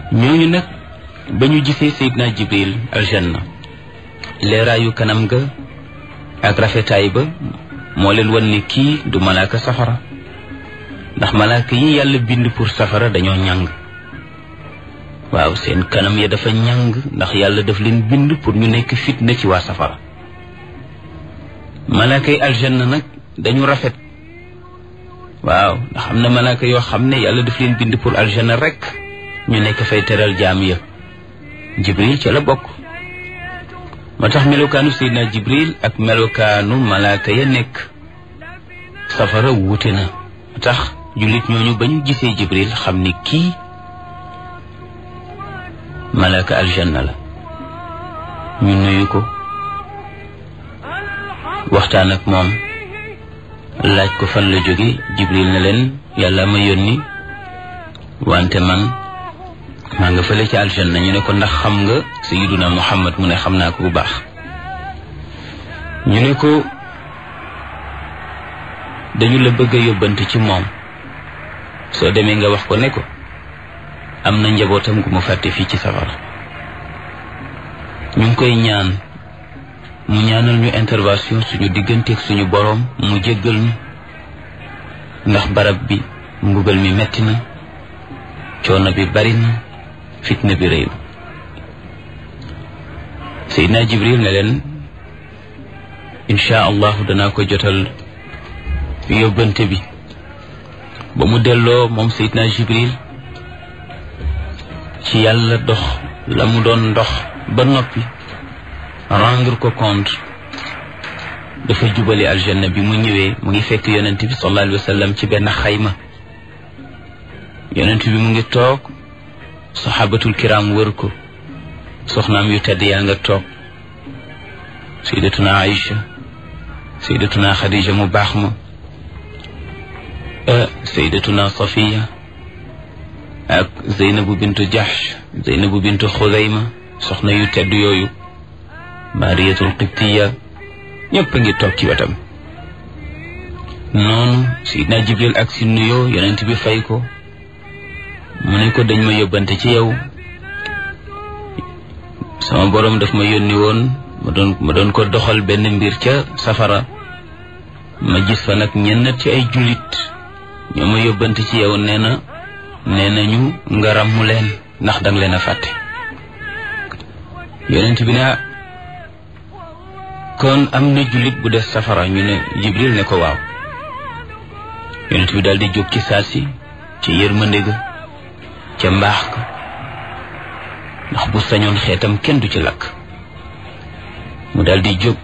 ñooñu nag ba ñu gisee Seydina Jibril aljanna leeraayu kanam ga ak rafetaay ba moo leen wan ne kii du malaaka safara ndax malaaka yi yàlla bind pour safara dañoo ñàng waaw seen kanam ya dafa ñàng ndax yàlla daf leen bind pour ñu nekk fitna ci waa safara malaaka yi aljanna nag dañu rafet waaw ndax am na malaaka yoo xam ne yàlla daf leen bind pour aljanna rek ñu nekk fay teral jaam ya jibril ca la bokk moo tax melokaanu seydina jibril ak melokaanu malaaka ya nekk safara wuute na moo tax jullit ñooñu ba ñu gisee jibril xam ni kii malaaka aljanna la ñu nuyu ko waxtaan ak moom laaj ko fan la jóge jibril ne leen yàlla ma yónni wante man maa nga fële ci aljanna ñu ne ko ndax xam nga sayiduna muhammad mu ne xam naa ko bu baax ñu ne ko dañu la bëgg a yóbbante ci moom soo demee nga wax ko ne ko am na njabootam gu mu fàtte fii ci safara ñu ngi koy ñaan mu ñaanal ñu intervention suñu digganteeg suñu boroom mu jéggal ñu ndax barab bi mbugal mi metti na coono bi bari na fitna bi rëy na Seydina Jibril ne leen incha allahu danaa ko jotal yóbbante bi ba mu delloo moom Seydina Jibril ci yàlla dox la mu doon dox ba noppi rendre ko compte dafa jubali aljanna bi mu ñëwee mu ngi fekk yonent bi sallallahu alayhi wa sallam ci benn xayma yonent bi mu ngi toog saxaabatul kiram wër ko soxnaam yu tedd yaa nga toog sayyidatuna Aïcha sayyidatuna Khadija mu baax ma sayyidatuna Safiya ak Zeynabu bintu Jahsh Zeynabu bintu Xudayma soxna yu tedd yooyu Mariyatul Qibtiya ñëpp a ngi toog ci wetam noonu Seydina Jibril ak si nuyoo yonent bi fay ko mu ne ko dañ ma yóbbante ci yow sama boroom daf ma yónni woon ma doon ma doon ko doxal benn mbir ca safara ma gis fa nag ñenn ci ay jullit ñoo ma yóbbante ci yow nee na nee nañu nga ràmmu leen ndax danga leen a fàtte yonent bi ne kon am na jullit bu des safara ñu ne Jibril ne ko waaw yonent bi daal di jóg ci saasi ci yërmande ga ca mbaax ka ndax bu sañoon xeetam kenn du ci lakk mu daal di jóg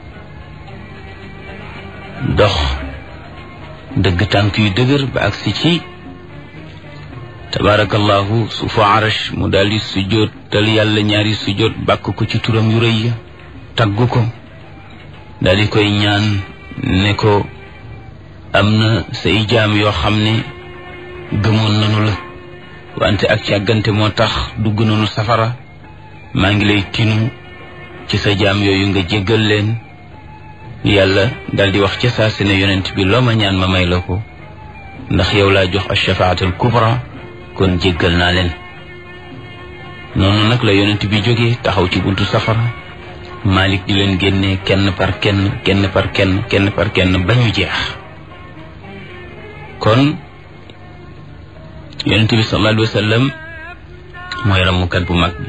dox dëgg tànk yu dëgër ba agsi ci tabarakallahu suufu arash mu daal di sujjóot tal yàlla ñaari sujjóot bàkk ko ci turam yu rëy ya tagg ko daal di koy ñaan ne ko am na say jaam yoo xam ne gëmoon nanu la wante ak càggante moo tax dugg nanu safara maa ngi lay tinu ci sa jaam yooyu nga jéggal leen yàlla daal di wax ca saa si ne yonent bi loo ma ñaan ma may la ko ndax yow laa jox ashafaatul kubra kon jéggal naa leen noonu nag la yonent bi jógee taxaw ci buntu safara Malik di leen génne kenn par kenn kenn par kenn kenn par kenn ba ñu jeex kon yonent bi sallallahu alayhi wa sallam mooy ramukat bu mag bi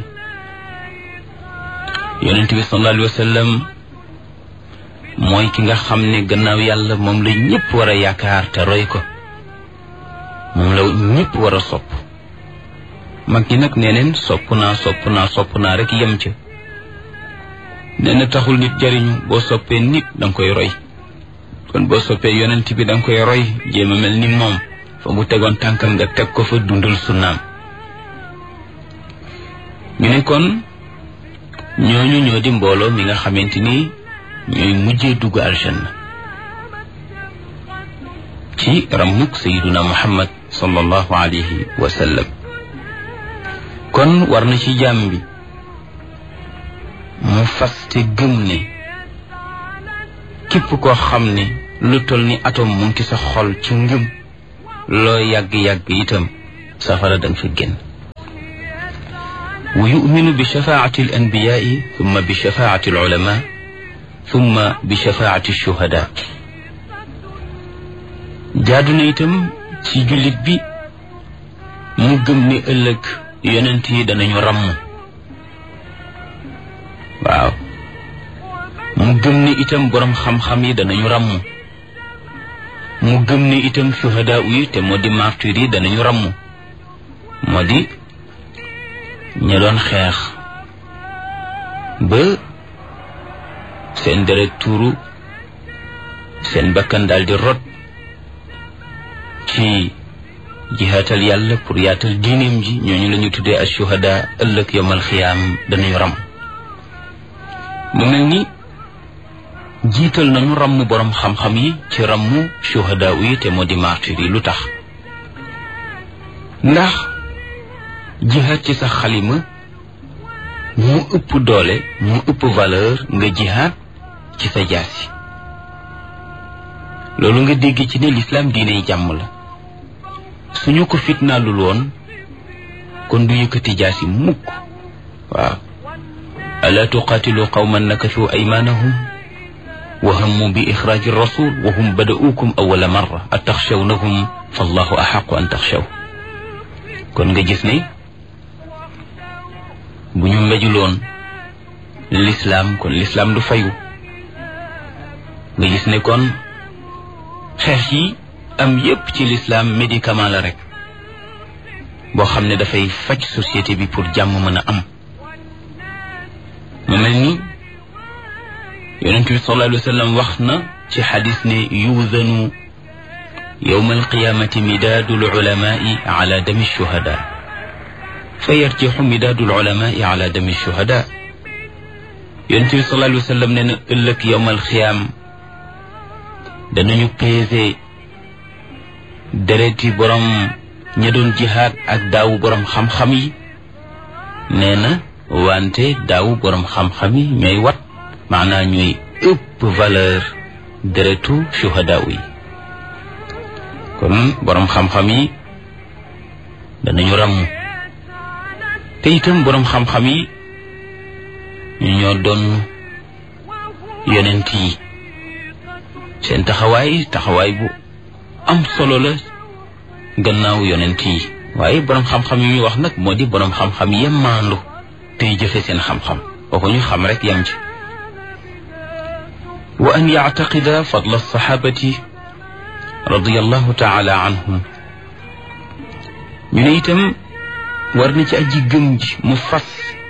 yonent bi sallallahu alayhi wa sallam mooy ki nga xam ne gannaaw yàlla moom la ñëpp war a yaakaar te roy ko moom la ñëpp war a sopp mag ñi nag nee neen sopp naa sopp naa sopp naa rek yem ca nee na taxul nit jariñu boo soppee nit danga koy roy kon boo soppee yonent bi danga koy roy jéem a mel ni moom fa mu tegoon tànkam nga teg ko fa dundal sunnaam ñu ne kon ñooñu ñoo di mbooloo mi nga xamante ni ñooy mujjee dugg aljanna ci ramuk sayiduna muhammad sallallahu alayhi wa sallam kon war na ci jàmm bi mu faste gëm ne képp koo xam ne lu toll ni atom mu ngi sa xol ci ngëm loo yàgg-yàgg itam safara danga fa génn wa yuminu bi shafaati al anbiyaai thumma bi shafaati al ulama thumma bi shafaati shuhada jaadu na itam ci jullit bi mu gëm ni ëllëg yonent yi danañu ràmm waaw mu gëm ni itam boroom xam-xam yi danañu ràmm mu gëm ni itam shuhada yi te moo di martyr yi danañu ràmm moo di ña doon xeex ba seen deret tuuru seen bakkan daal di rot ci jihaatal yàlla pour yaatal diineem ji ñooñu la ñu tuddee as shuhada ëllëg yowmal xiyaam danañu ram mu mel ni jiital nañu ramm boroom xam-xam yi ci rammu shuhada yi te moo di martyr yi lu tax ndax jihaat ci sa xalima mu ëpp doole mu ëpp valeur nga jihaat ci sa jaasi loolu nga dégg ci ne lislaam diiney jàmm la suñu ko fitnaalul woon kon du yëkkati jaasi mukk waaw alaa tuqaatilu qawman nakasuu aymaanahum wa hammu bi ixraaji rasul wa hum bada'uukum awala marra ataxshawnahum fallahu axaqu an taxshaw kon nga gis ne bu ñu mbejuloon lislaam kon lislaam du fayu nga gis ne kon xeex yi am yépp ci lislaam médicament la rek boo xam ne dafay faj société bi pour jàmm mën a am mu mel ni yonent bi sallallahu alayhi wa sallam wax na ci xadis ne yuudanu yowma alqiyamati midaadu lulamai ala dami shuhada fa yarjixu midaadu lulamai ala dami shuhada yonent bi sallallahu alayhi wa sallam nee na ëllëg yowma alqiyaam danañu peese dereti borom ña doon jihaad ak daawu borom xam-xam yi nee na wante daawu borom xam-xam yi ñooy wat maanaa ñooy ëpp valeur deretu shuhadaaw yi kon borom xam-xam yi danañu ràmm te itam borom xam-xam yi ñu ñoo doon yonent yi seen taxawaay taxawaay bu am solo la gannaaw yonent yi waaye borom xam-xam yi ñu wax nag moo di borom xam-xam yem maandu tey jëfe seen xam-xam kooku ñu xam rek yam ci wa an yactaqida fadla alsaxaabati radiallahu taala anhum ñu ne itam war na ci aji gëm ji mu fas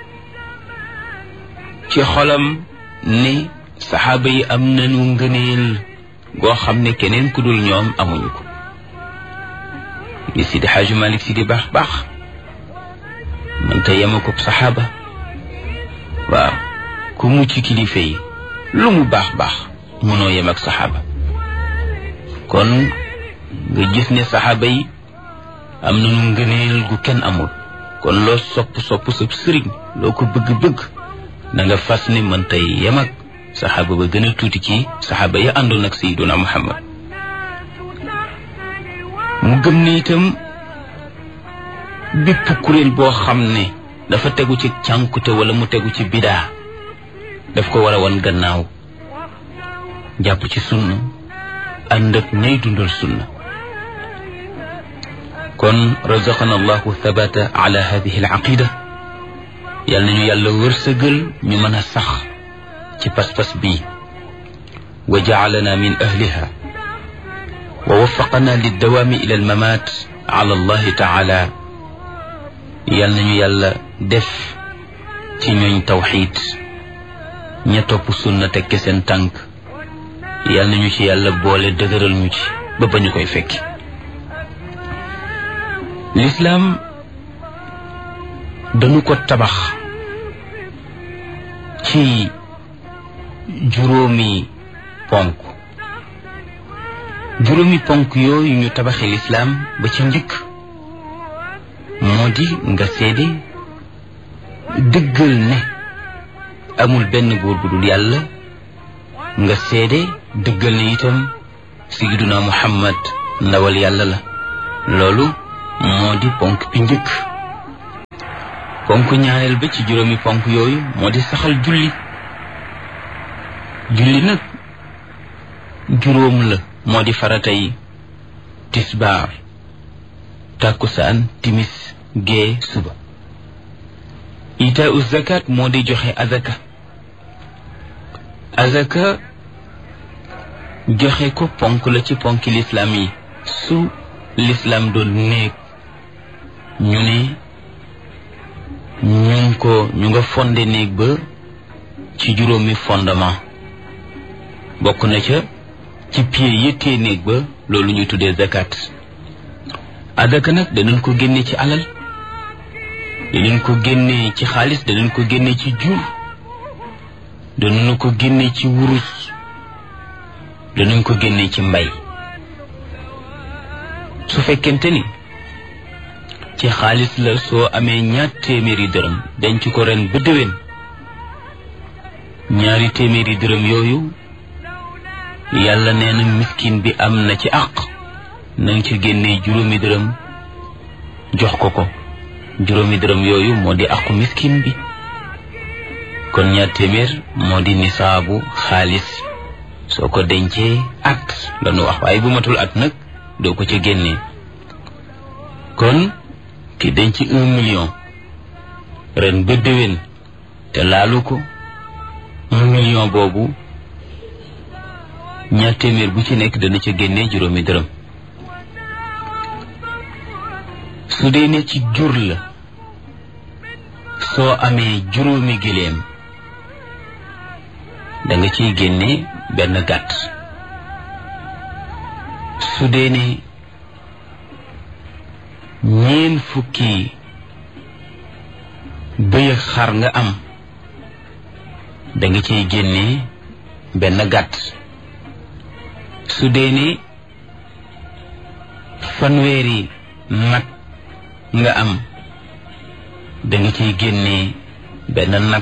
ci xolam ne saxaaba yi am nañu ngëneel goo xam ne keneen ku dul ñoom amuñu ko li Sidi Xaaju Malik si di baax baax mënta yema ko saxaaba waaw ku mucc kilifa yi lu mu baax baax mënoo yem ak saxaaba kon nga gis ne saxaaba yi am nañu ngëneel gu kenn amul kon loo sopp sopp sa sëriñ loo ko bëgg-bëgg na nga fas ne mënta yem ak saxaaba ba gën a tuuti ci saxaaba ya àndoon ak sayyiduna Muhammad mu gëm ne itam bépp kuréel boo xam ne dafa tegu ci cànkute wala mu tegu ci bidaa daf ko war a wan gannaaw jàpp ci sunna ànd ak ñay dundal sunna kon razaqana allahu thabata ala hadihi al aqida yal nañu yàlla wërsëgal ñu mën a sax ci pas-pas bii wa jacalana min ahliha wa waffaqana liddawaami ila almamaat ala allahi taala yal nañu yàlla def ci ñooñ tawxiid ña topp sunna tekke seen tànk yal nañu ci yàlla boole dëgëral ñu ci ba ba ñu koy fekki lislaam dañu ko tabax ci juróomi ponk juróomi ponk yooyu ñu tabaxi lislaam ba ci njëkk moo di nga seede dëggal ne amul benn góor bu dul yàlla nga seede dëggal ne itam sayyiduna muhammad ndawal yàlla la loolu moo di ponk bi njëkk ponk ñaareel ba ci juróomi ponk yooyu moo di saxal julli julli nag juróom la moo di farata yi tisbaar tàkkusaan timis gee suba itaa u zakat moo di joxe azaka azaka joxe ko ponk la ci ponki lislaam yi su lislaam doon néeg ñu ne ñu ngi ko ñu nga fonde néeg ba ci juróomi fondement bokk na ca ci pied yëttee néeg ba loolu ñuy tuddee zakat azaka nag danañ ko génne ci alal danañ ko génne ci xaalis danañ ko génne ci jur danañ ko génne ci wurus danañ ko génne ci mbay su fekkente ni ci xaalis la soo amee ñaar téeméeri dërëm denc ko ren ba déwén ñaari téeméeri dërëm yooyu yàlla nee na miskin bi am na ci àq na nga ci génnee juróomi dërëm jox ko ko juróomi dërëm yooyu moo di àqu miskin bi kon ñaar téeméer moo di nisaabu xaalis soo ko dencee at la nu wax waaye bu matul at nag doo ko ca génnee kon ki denc un million ren ba déwén te laalu ko un million boobu ñaar téeméer bu ci nekk dana ca génnee juróomi dërëm su dee ne ci jur la soo amee juróomi giléem da nga ciy génne benn gàtt su dee ne ñeen fukki bëy ak xar nga am da nga ciy génne benn gàtt su dee ne fanweeri nag nga am da nga ciy génne benn nag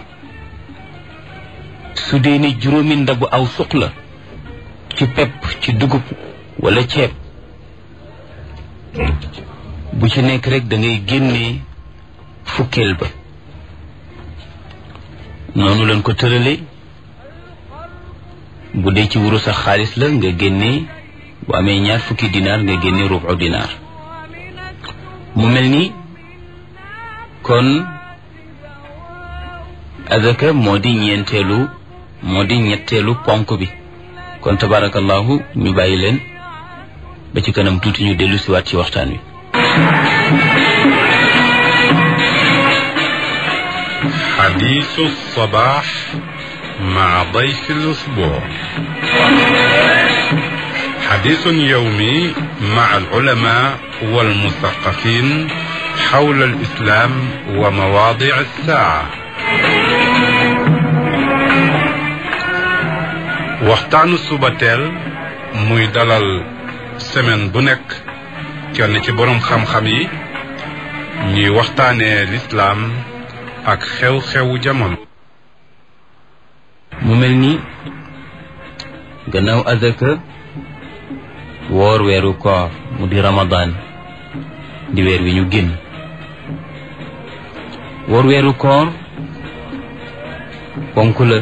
su dee ne juróomi ndabu aw suq la ci pepp ci dugub wala ceeb bu ci nekk rek da ngay génnee fukkeel ba noonu lañ ko tërale bu dee ci wurus ak xaalis la nga génnee bu amee ñaar fukki dinaar nga génnee rubu dinaar mu mel ni kon azaka moo di ñeenteelu moo di ñetteelu ponk bi kon tabarakallahu ñu bàyyi leen ba ci kanam tuuti ñu dellu siwaat ci waxtaan wi حديث الصباح مع ضيف الأسبوع حديث يومي مع العلماء والمثقفين حول الإسلام ومواضع الساعة waxtaanu suba teel muy dalal semaine bu nekk kenn ci boroom xam-xam yi ñuy waxtaanee lislaam ak xew-xewu jamono mu mel ni gannaaw azaka woor weeru koor mu di ramadan di weer wi ñu génn woor weeru koor ponk la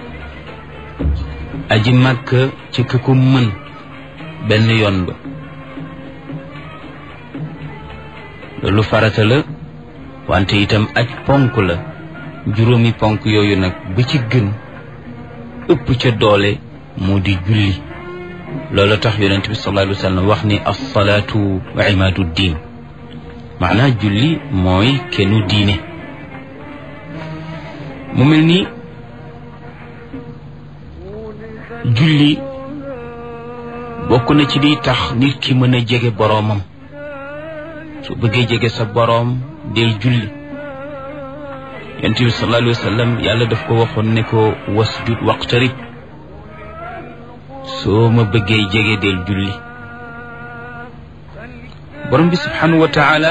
aji màkk ci ki ko mën benn yoon ba loolu farata la wante itam aj ponk la juróomi ponk yooyu nag ba ci gën ëpp ca doole moo di julli loolu tax yonent bi sallallahu alayhi wa sallam wax ni alsalaatu imaadu diin maanaa julli mooy kennu diine mu mel ni julli bokk na ci liy tax nit ki mën a jege boroomam su bëggee jege sa boroom del julli yonent bi sallallahu alayhi wa sallam yàlla daf ko waxoon ne ko wasjud waqtarib soo ma bëggee jege del julli borom bi subhanahu wa taala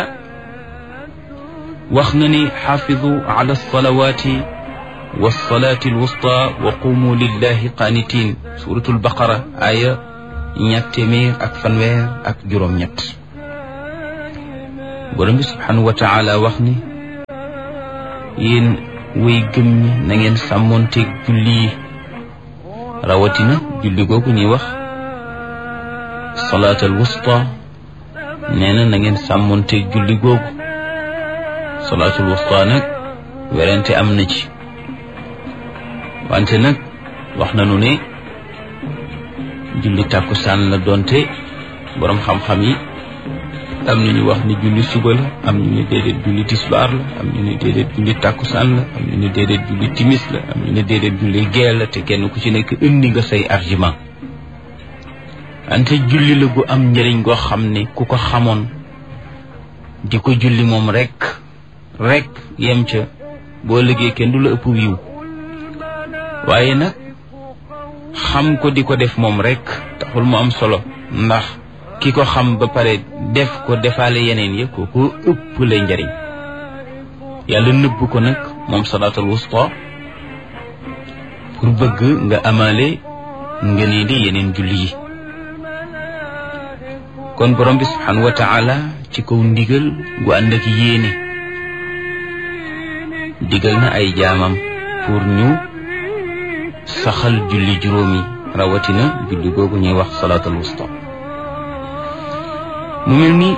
wax na ni xaafidu ala alsalawati walsalati alwusta wa qumu lillahi qaanitin suratul baqara aya ñett téeméer ak fanweer ak juróom-ñett borom bi subhanahu wa taala wax ni yéen way gëm ñi na ngeen sàmmoonteeg julli yi rawatina julli googu ñuy wax salaatal wusta nee na na ngeen sàmmoonteeg julli googu salaatul wusta nag werante am na ci wante nag wax nañu ne julli tàkkusaan la doonte boroom xam-xam yi am na ñu wax ni julli suba la am ñu ne déedéet julli tisbaar la am ñu ne déedéet julli tàkkusaan la am ñu ne déedéet julli timis la am ñu ne déedéet julli gee la te kenn ku ci nekk indi nga say argument wante julli la gu am njëriñ goo xam ne ku ko xamoon di ko julli moom rekk rekk yem ca boo liggéey kenn du la ëpp wiiw waaye nag xam ko di ko def moom rekk taxul mu am solo ndax ki ko xam ba pare def ko defaale yeneen ya kooku ëpp lay njariñ yàlla nëbb ko nag moom salaatul wusta pour bëgg nga amaale nga nee di yeneen julli yi kon borom bi subhanahu wa taala ci kaw ndigal gu ànd ak yéene digal na ay jaamam pour ñu saxal julli juróomi rawatina julli googu ñuy wax salaatul wusta mu mel ni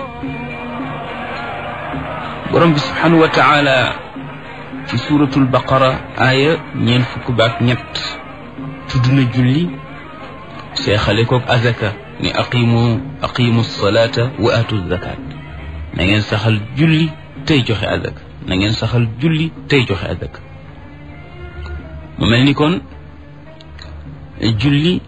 borom bi subhanahu wa taala ci suratul baqara aaya ñeent fukk baak ñett tudd na julli seexale koog azaka ni aqimu aqimu salata wa atu zakat na ngeen saxal julli tey joxe azaka na ngeen saxal julli tey joxe azaka mu mel ni kon julli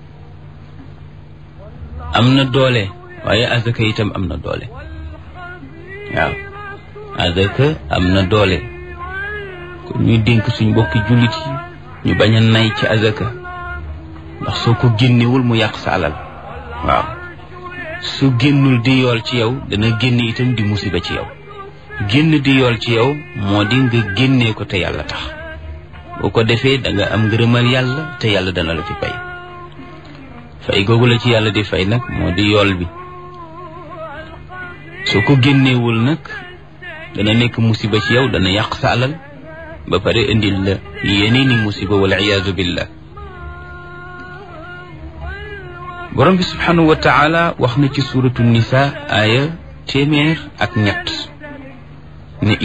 am na doole waaye azaka itam am na doole waaw azaka am na doole kon ñuy dénk suñ mbokki jullit yi ñu bañ a nay ci azaka ndax soo ko génnewul mu yàq sa alal waaw su génnul di yool ci yow dana génn itam di musiba ci yow génn di yool ci yow moo di nga génnee ko te yàlla tax boo ko defee da nga am ngërëmal yàlla te yàlla dana la ci fay fay googu la ci yàlla di fay nag moo di yool bi soo ko génneewul nag dana nekk musiba ci yow dana yàq sa alal ba pare indil la yeneeni musiba wal iyaazu billah borom bi subhanahu wa taala wax na ci suratu nisa aaya téeméer ak ñett